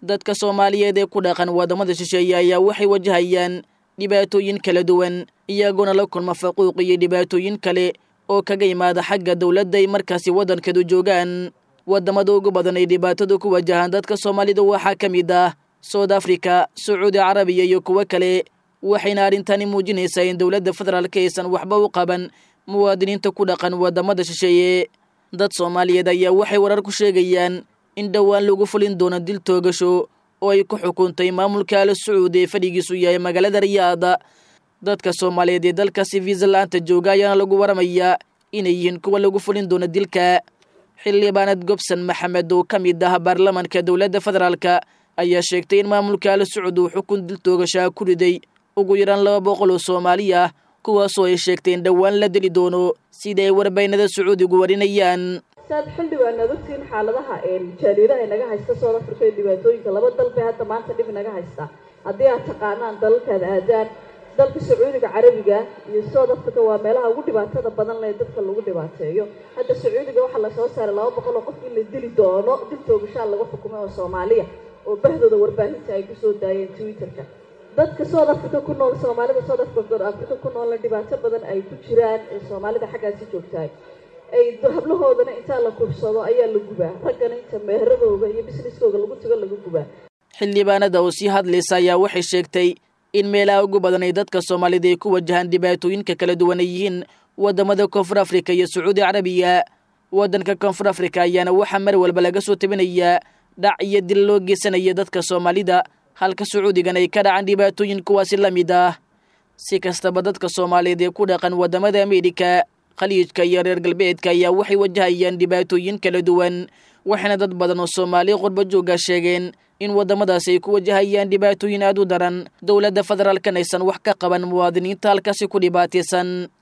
dadka soomaaliyeed ee ku dhaqan waddamada shisheeye ayaa waxay wajahayaan dhibaatooyin kala duwan iyagoona la kulma faquuq iyo dhibaatooyin kale oo kaga imaada xagga dowladda ay markaasi waddankeedu joogaan waddamada ugu badan ay dhibaatadu ku wajahaan dadka soomaalida waxaa ka mid ah soud africa sacuudi carabiya iyo kuwo kale waxayna arrintani muujinaysaa in dowladda federaalka aysan waxba u qaban muwaadiniinta ku dhaqan waddamada shisheeye dad soomaaliyeed ayaa waxay warar ku sheegayaan in dhowaan lagu fulin doono dil toogasho oo ay ku xukuntay maamulka al sacuudi ee fadhigiisu yahay magaalada riyaada dadka soomaaliyeed ee dalkaasi viisalaanta jooga ayaana lagu waramayaa inay yihiin kuwa lagu fulin doono dilka xildhibaanad gobson maxamed oo ka mid ah baarlamanka dowladda federaalka ayaa sheegtay in maamulka al sacuud uu xukun dil toogashaa ku riday ugu yaraan laba boqol oo soomaali ah kuwaasoo ay sheegtay in dhowaan la deli doono sida ay warbaynada sacuudigu warinayaan saad xildhibaan aad ogtiin xaaladaha jaaliiraha inaga haysta south africa iyo dhibaatooyinka laba dal bay hadda maanta dhib inaga haysta haddii aad taqaanaan dalalkaad aadaan dalka sacuudiga carabiga iyo south africa waa meelaha ugu dhibaatada badan leh dadka lagu dhibaateeyo hadda sacuudiga waxaa lasoo saaray laba boqol oo qof in la dili doono dil toogashaa laga xukumay oo soomaaliya oo bahdooda warbaahinta ay kusoo daayeen twitterka dadka south africa ku nool soomaalida south africa africa ku noolna dhibaato badan ay ku jiraan ee soomaalida xaggaasi joogtahay ay hablahoodana intaa la kubsado ayaa la gubaa raggana inta meheradooda iyo businesskooda lagu tago laga gubaa xildhibaanada oo sii hadlaysa ayaa waxay sheegtay in meelaha ugu badan ay dadka soomaalida ay ku wajahaan dhibaatooyinka kala duwan ay yihiin waddamada koonfur afrika iyo sacuudi carabiya waddanka koonfur afrika ayaana waxaa mar walba laga soo tabinayaa dhac iyo dil loo geysanaya dadka soomaalida halka sacuudigan ay ka dhacan dhibaatooyin kuwaasi la mid ah si kastaba dadka soomaaliyeed ee ku dhaqan waddamada ameerika khaliijka iyo reer galbeedka ayaa waxay wajahayaan dhibaatooyin kala duwan waxaana dad badan oo soomaali qurba jooga sheegeen in waddamadaasi ay ku wajahayaan dhibaatooyin aad u daran dowladda federaalkan aysan wax ka qaban muwaadiniinta halkaasi ku dhibaataysan